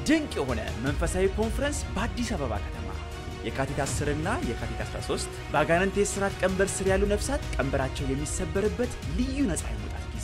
ድንቅ የሆነ መንፈሳዊ ኮንፈረንስ በአዲስ አበባ ከተማ የካቲት 10 እና የካቲት 13 በአጋንንት የሥርዓት ቀንበር ስር ያሉ ነፍሳት ቀንበራቸው የሚሰበርበት ልዩ ነፃ የመውጣት ጊዜ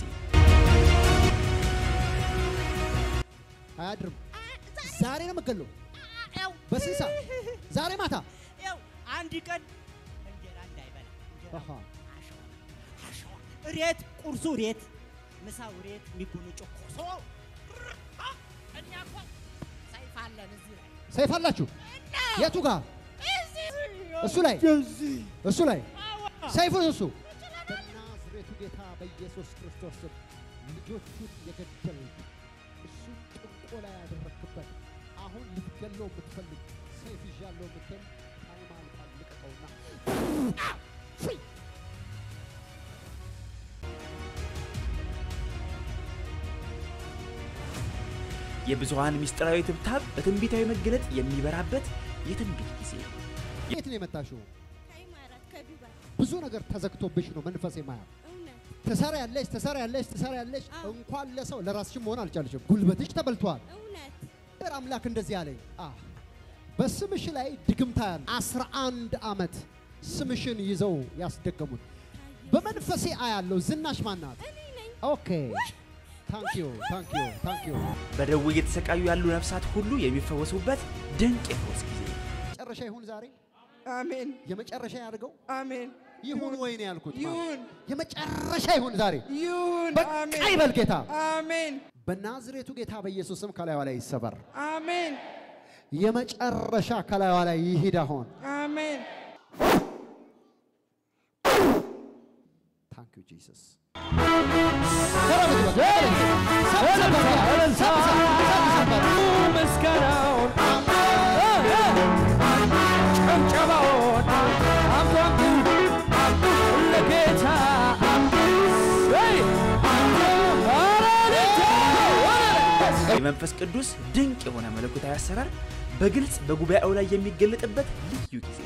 አያድርም። ዛሬ ነው የምገለው። በስንት ሰዓት? ዛሬ ማታ። ያው አንድ ቀን እንጀራ እንዳይበላ እንጀራ አሃ። አሸዋ አሸዋ እሬት ቁርሱ እሬት ምሳው እሬት የሚጎነጨው ኮሶ አ፣ እኛ እኮ ሰይፍ አለን እዚህ ላይ ሰይፍ አላችሁ? የቱ ጋር? እሱ ላይ እሱ ላይ ሰይፉን እሱ በናዝሬቱ ጌታ በኢየሱስ ክርስቶስ ስም ልጆቹን የገደልክ እሱን ጥንቆላ ያደረክበት አሁን ልትገለው የምትፈልግ ሰይፍ ይዣለሁ የምትል ታይም አልቋል። ልቀቀውና ፍሪ የብዙሃን ምስጢራዊ ትብታብ በትንቢታዊ መገለጥ የሚበራበት የትንቢት ጊዜ የት ነው የመጣሽው? ከኢማራት ከዱባይ ብዙ ነገር ተዘግቶብሽ ነው መንፈሴ ማያል እውነት ትሰራ ያለሽ ትሰራ ያለሽ ትሰራ ያለሽ አዎ። እንኳን ለሰው ለራስሽም መሆን አልቻልሽም። ጉልበትሽ ተበልቷል። እውነት እግዚአብሔር አምላክ እንደዚህ አለኝ፣ አ በስምሽ ላይ ድግምታ ያለ አስራ አንድ ዓመት ስምሽን ይዘው ያስደገሙት በመንፈሴ አያለው። ዝናሽ ማናት? እኔ ነኝ ኦኬ ታንክ ዩ ታንክ ዩ ታንክ ዩ። በደዌ እየተሰቃዩ ያሉ ነፍሳት ሁሉ የሚፈወሱበት ድንቅ የፈውስ ጊዜ መጨረሻ ይሁን ዛሬ አሜን የመጨረሻ ያድርገው አሜን ይሁን ወይ ነው ያልኩት። ማለት ይሁን የመጨረሻ ይሁን ዛሬ ይሁን በቃ አሜን ይበል ጌታ። አሜን በናዝሬቱ ጌታ በኢየሱስ ስም ከላይዋ ላይ ይሰበር። አሜን የመጨረሻ ከላይዋ ላይ ይሂድ አሁን። አሜን ታንክ ዩ ጂሰስ። ምስጋናውን ጭብጨባውን አምጧምጡ ለጌታ ወይ የመንፈስ ቅዱስ ድንቅ የሆነ መለኮታዊ አሰራር በግልጽ በጉባኤው ላይ የሚገለጥበት ልዩ ጊዜ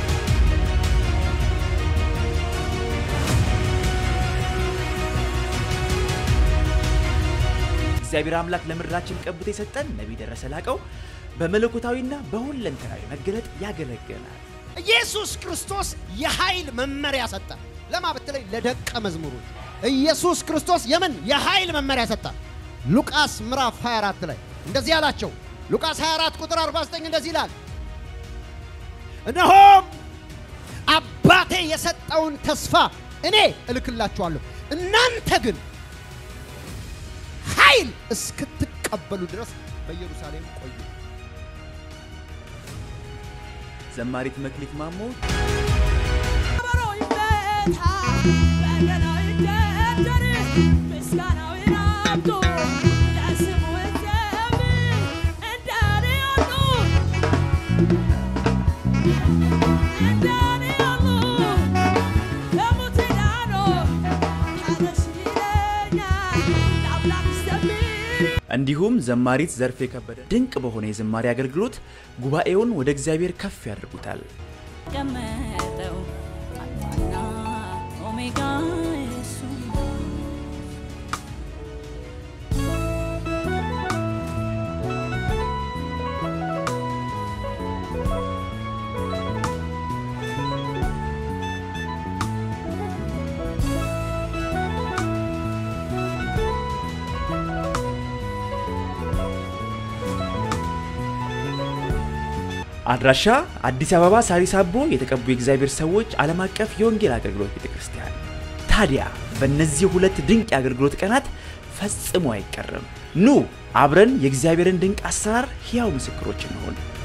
እግዚአብሔር አምላክ ለምድራችን ቀብቶ የሰጠን ነቢይ ደረሰ ላቀው በመለኮታዊና በሁለንተናዊ መገለጥ ያገለግለናል። ኢየሱስ ክርስቶስ የኃይል መመሪያ ሰጠ። ለማ ብትለኝ ለደቀ መዝሙሮች ኢየሱስ ክርስቶስ የምን የኃይል መመሪያ ሰጠ? ሉቃስ ምዕራፍ 24 ላይ እንደዚህ አላቸው። ሉቃስ 24 ቁጥር 49 እንደዚህ ይላል፣ እነሆም አባቴ የሰጠውን ተስፋ እኔ እልክላችኋለሁ፣ እናንተ ግን ኃይል እስክትቀበሉ ድረስ በኢየሩሳሌም ቆዩ። ዘማሪት መክሊት ማሞ ከበሮ ይመታ በገናው ይደርደር ምስጋናው ይራብቶ ለስሙ ይዘምር እንደኔ ያሉ እንደኔ ያሉ ከሞት ዳኖ ተነሽ ይለኛል ለአምላክ ዘምር እንዲሁም ዘማሪት ዘርፌ ከበደ ድንቅ በሆነ የዝማሬ አገልግሎት ጉባኤውን ወደ እግዚአብሔር ከፍ ያደርጉታል። ቀመጠው አልፋና ኦሜጋ እሱ አድራሻ አዲስ አበባ ሳሪስ አቦ የተቀቡ የእግዚአብሔር ሰዎች ዓለም አቀፍ የወንጌል አገልግሎት ቤተ ክርስቲያን። ታዲያ በእነዚህ ሁለት ድንቅ የአገልግሎት ቀናት ፈጽሞ አይቀርም። ኑ አብረን የእግዚአብሔርን ድንቅ አሰራር ሕያው ምስክሮች እንሆን።